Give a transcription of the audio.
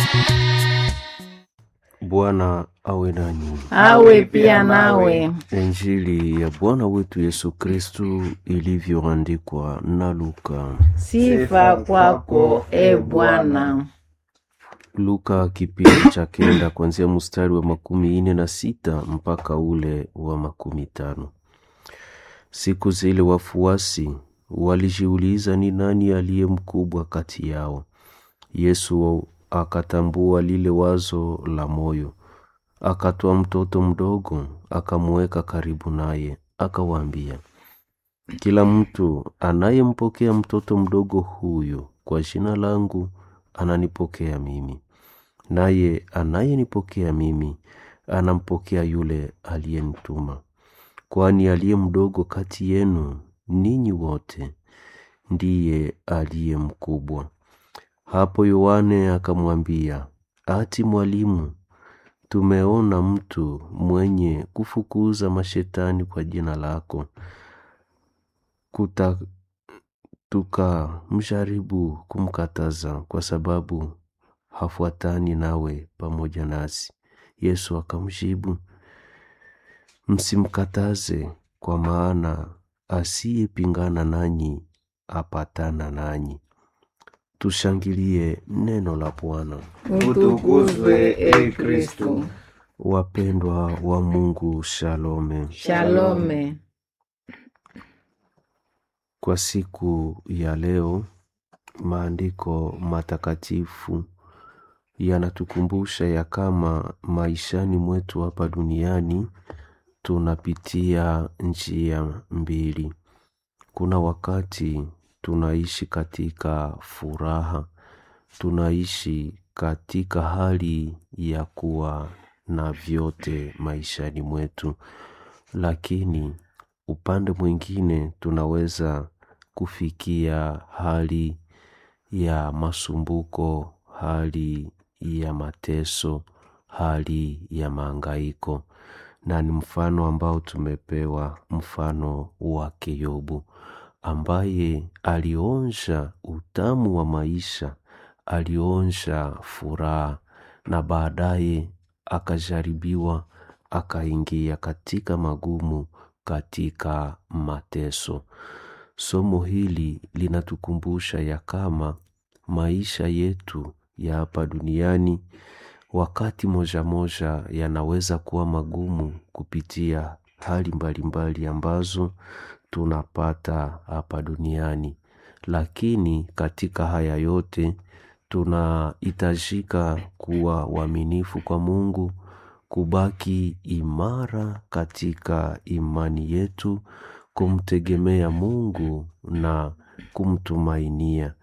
Bwana awe nanyi. awe pia nawe. Injili ya Bwana wetu Yesu Kristu ilivyoandikwa na Luka. Sifa kwako e Bwana. Luka kipindi cha kenda kuanzia mstari wa makumi ine na sita mpaka ule wa makumi tano. Siku zile wafuasi walijiuliza ni nani aliye mkubwa kati yao. Yesu akatambua lile wazo la moyo, akatoa mtoto mdogo, akamuweka karibu naye, akawaambia, kila mtu anayempokea mtoto mdogo huyu kwa jina langu ananipokea mimi, naye anayenipokea mimi anampokea yule aliyenituma. Kwani aliye mdogo kati yenu ninyi wote ndiye aliye mkubwa. Hapo Yohane akamwambia, ati Mwalimu, tumeona mtu mwenye kufukuza mashetani kwa jina lako, kuta tukamjaribu kumkataza kwa sababu hafuatani nawe pamoja nasi. Yesu akamjibu, msimkataze, kwa maana asiyepingana nanyi apatana nanyi. Tushangilie neno la Bwana. Utukuzwe e Kristu. Wapendwa wa Mungu, shalome. Shalome. Kwa siku ya leo, maandiko matakatifu yanatukumbusha ya kama maishani mwetu hapa duniani tunapitia njia mbili. Kuna wakati tunaishi katika furaha, tunaishi katika hali ya kuwa na vyote maishani mwetu, lakini upande mwingine tunaweza kufikia hali ya masumbuko, hali ya mateso, hali ya maangaiko, na ni mfano ambao tumepewa, mfano wake Yobu ambaye alionja utamu wa maisha, alionja furaha na baadaye akajaribiwa, akaingia katika magumu, katika mateso. Somo hili linatukumbusha ya kama maisha yetu ya hapa duniani wakati moja moja yanaweza kuwa magumu kupitia hali mbalimbali ambazo tunapata hapa duniani, lakini katika haya yote tunahitajika kuwa waaminifu kwa Mungu, kubaki imara katika imani yetu, kumtegemea Mungu na kumtumainia,